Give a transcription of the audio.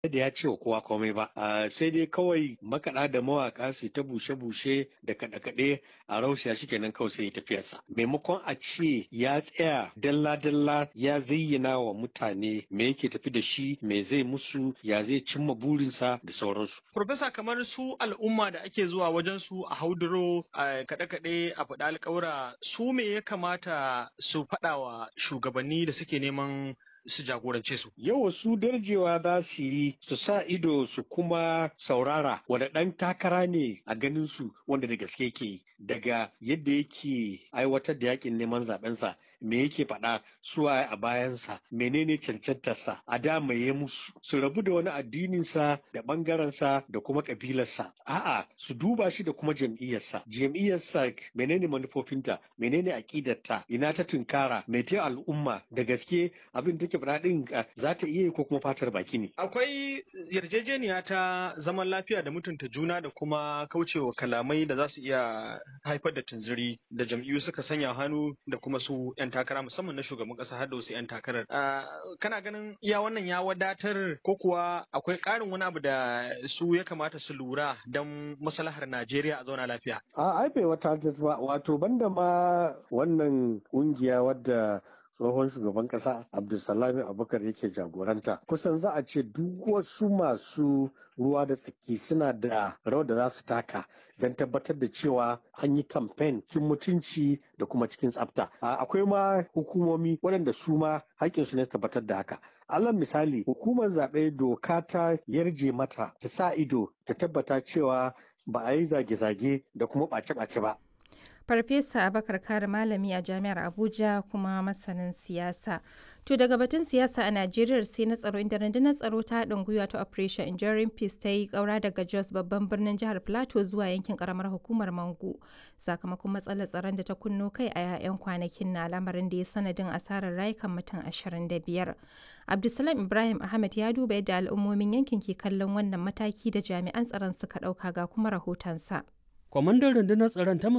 da ya ce wa kowa komai ba sai dai kawai makaɗa da mawaƙa su ta bushe-bushe da kaɗe-kaɗe a rausaya shi kenan kawai sai ya tafiyarsa maimakon a ce ya tsaya dalla-dalla ya zayyana wa mutane me yake tafi da shi me zai musu ya zai cimma burinsa da sauransu. Profesa kamar su al'umma da ake zuwa wajen su a hauduro a kaɗe-kaɗe a faɗa alƙawura su me ya kamata su faɗa wa shugabanni da suke neman su jagorance su. Yau su darjewa za su yi su sa ido su kuma saurara wanda ɗan takara ne a ganin su wanda da gaske ke daga yadda yake aiwatar da yakin neman zaɓensa me yake faɗa suwa a bayansa menene cancantarsa a da ya musu su rabu da wani addininsa da ɓangarensa da kuma ƙabilarsa a'a su duba shi da kuma jam'iyyarsa jam'iyyarsa menene manufofinta menene aƙidarta ina ta tunkara mai ta al'umma da gaske abin take faɗa ɗin za ta iya ko kuma fatar baki ne akwai yarjejeniya ta zaman lafiya da mutunta juna da kuma kaucewa kalamai da za su iya haifar da tunziri da jam'iyyu suka sanya hannu da kuma su 'yan takara musamman na shugaban kasa har da wasu 'yan takarar. Kana ganin iya wannan ya wadatar ko kuwa akwai ƙarin wani abu da su ya kamata su lura don maslahar Najeriya a zauna lafiya? A ai bai wata ba wato banda ma wannan ƙungiya wadda tsohon shugaban kasa abdulsalami abubakar yake jagoranta kusan za a ce duk wasu masu ruwa da tsaki suna da rawar da za su taka don tabbatar da cewa an yi kamfen cikin mutunci da kuma cikin tsafta akwai ma hukumomi waɗanda su ma haƙƙinsu ne tabbatar da haka alal misali hukumar zaɓe doka ta yarje mata ta sa ido ta tabbata cewa ba a yi zage-zage da kuma ɓace-ɓace ba Farfesa Abakar Kare Malami a Jami'ar Abuja kuma masanin siyasa. To daga batun siyasa a Najeriya sai na tsaro inda rundunar tsaro ta haɗin gwiwa ta Operation Enduring Peace ta yi ƙaura daga Jos babban birnin jihar Plateau zuwa yankin ƙaramar hukumar Mangu sakamakon matsalar tsaron da ta kunno kai a 'ya'yan kwanakin na lamarin da ya sanadin asarar rayukan mutum 25. Abdulsalam Ibrahim Ahmed ya duba yadda al'ummomin yankin ke kallon wannan mataki da jami'an tsaron suka ɗauka ga kuma rahotonsa. Kwamandan rundunar tsaron ta